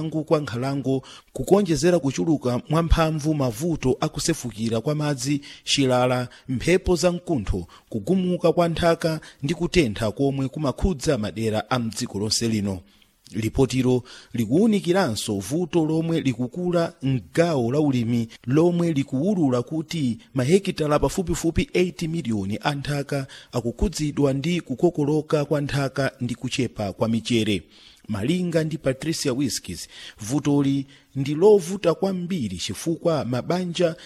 mwachangu kwa nkhalango kukonjezera kuchuluka mwamphamvu mavuto akusefukira kwa madzi chilala mphepo za mkuntho kugumuka kwa nthaka ndi kutentha komwe kumakhudza madera a mdziko lonse lino lipotilo likuwunikiranso vuto lomwe likukula mgawo la ulimi lomwe likuwulula kuti mahekitala pafupifupi 80 miliyoni a nthaka akukhudzidwa ndi kukokoloka kwa nthaka ndi kuchepa kwa michere malinga ndi patricia whiskys vutoli ndi lovuta kwambiri chifukwa mabanja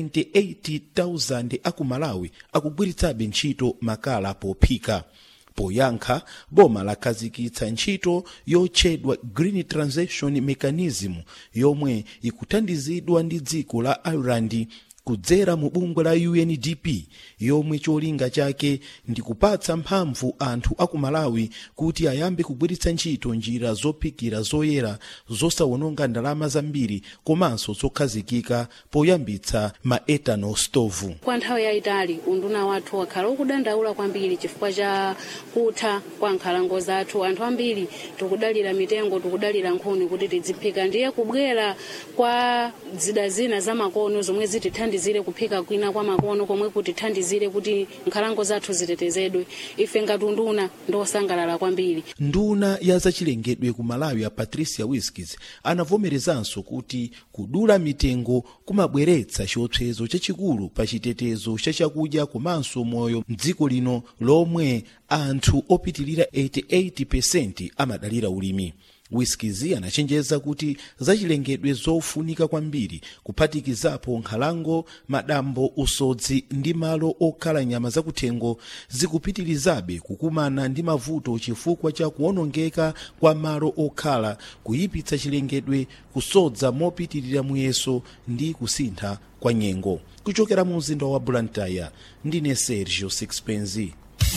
98,000 aku malawi akugwiritsabe ntchito makala pophika poyankha boma lakhazikitsa ntchito yotchedwa green transition mechanism yomwe ikuthandizidwa ndi dziko la ireland kudzera mu bungwe la undp yomwe cholinga chake ndi kupatsa mphamvu anthu aku malawi kuti ayambe kugwiritsa ntchito njira zophikira zoyera zosawononga ndalama zambiri komanso zokhazikika poyambitsa ma ethanol stove kwa nthawi yayitali unduna wathu wakhala ukudandaula kwambiri chifukwa cha kutha kwa nkhalango zathu anthu ambiri tikudalira mitengo tikudalira nkhuni kuti tidziphika ndiye kubwera kwa zida zina za makono zomwe zitithandizire kuphika kwina kwa makono komwe kutithandizire kuti nkhalango zathu zitetezedwe ife ngati unduna ndosangalala kwambiri nduna ya zachilengedwe ku malawi ya patricia whiskys anavomerezanso kuti kudula mitengo kumabweretsa chiopsezo chachikulu pa chitetezo cha chakudya komanso moyo mdziko lino lomwe anthu opitilira 88% amadalira ulimi whiskizi anachenjeza kuti zachilengedwe zofunika kwambiri kuphatikizapo nkhalango madambo usodzi ndi malo okhala nyama zakuthengo zikupitirizabe kukumana ndi mavuto chifukwa cha kuwonongeka kwa malo okhala kuyipitsa chilengedwe kusodza mopitirira muyeso ndi kusintha kwa nyengo kuchokera mu mzinda wa blantyre ndine sergio sixpenzi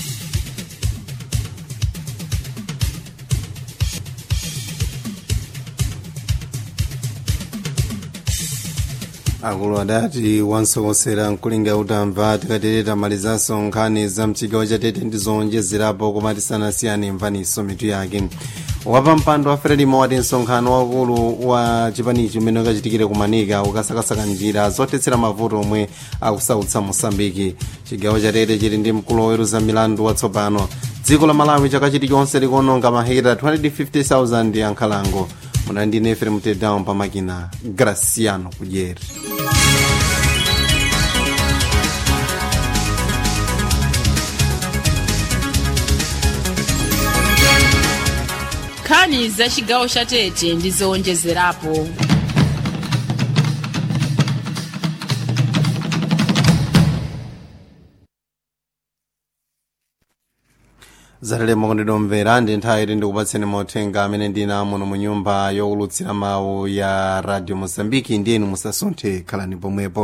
akulu adati wansokosera mkulinga utamva tikatereta malizanso nkhani za mchigawo chatete ndi zowonjezerapo koma tisanasiyane mvaniso mitu yake wapa mpando wa frelimo wati msonkhano wakulu wa chipanichi umene ukachitikire kumanika ukasakasaka njira zotetsera mavuto omwe akusautsa mosambiki chigawo chatete chili ndi mkulu woweruza milandu watsopano dziko la malawi chaka chilichonse likuononga mahekita 250,000 ya nkhalango muna ndine efrem tedown pamakina graciano kudyeri nkhani za chigawo cha tete ndi zowonjezerapo zatalemo kondidomvera ndi nthawi iti ndikupatseni mauthenga amene ndina muno mu nyumba yowulutsira mawu ya radio mozambiki ndiyenu musasunthe khalani pomwepo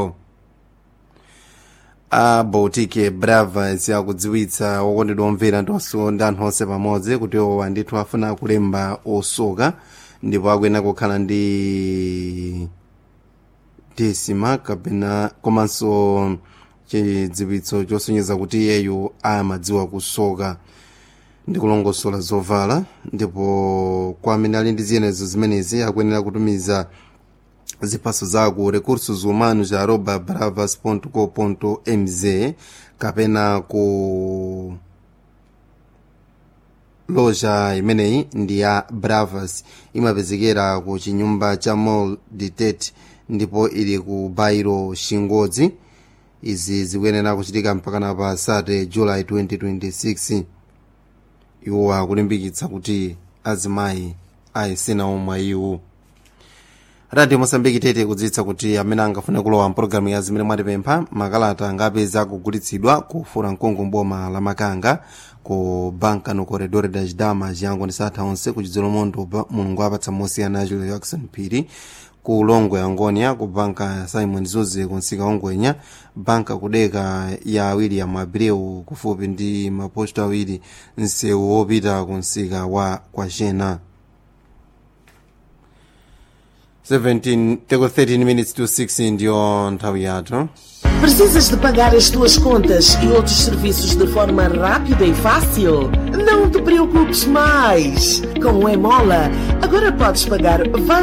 a baltic bravas akudziwitsa wokondedwa omvera ndonso ndi anthu onse pamodzi kuti owa ndithu afuna kulemba osoka ndipo akuyenera kukhala ndi desima kapena komanso chidziwitso chosonyeza kuti iyeyu amadziwa kusoka ndi kulongosola zovala ndipo kwa amene ali ndi ziyenezo zimenezi akuyenera kutumiza ziphaso zaku recursos humanos ya arroba bravas co mz kapena ku loja imeneyi ndi ya bravas imapezekera ku chinyumba cha mall ditet ndipo ili ku bairo shingodzi izi zikuyenera kuchitika mpakana pa sate july 2026 iwo akulimbikitsa kuti azimayi ayesena omwe iwo radio mosambiki tete kudziwitsa kuti amene angafune kulowa mpulogalamu ya zimene mwatipempha makalata angapeza akugulitsidwa ku furankungu mboma la makanga ku banka no corredor das damas yango ndi satha onse ku chidzolo mondo mulungu apatsa mosiyana a julio jackson phiri ku longwe angonia ku banka ya simon zuze ku nsika ongwenya banka kudeka ya william abreu kufupi ndi maposto awiri msewu wopita ku nsika wa kwachena 17 teko 13 minutes to 6 ndiyo nthawi yathu Precisas de pagar as tuas contas e outros serviços de forma rápida e fácil? Não te preocupes mais! Com o Emola, agora podes pagar vários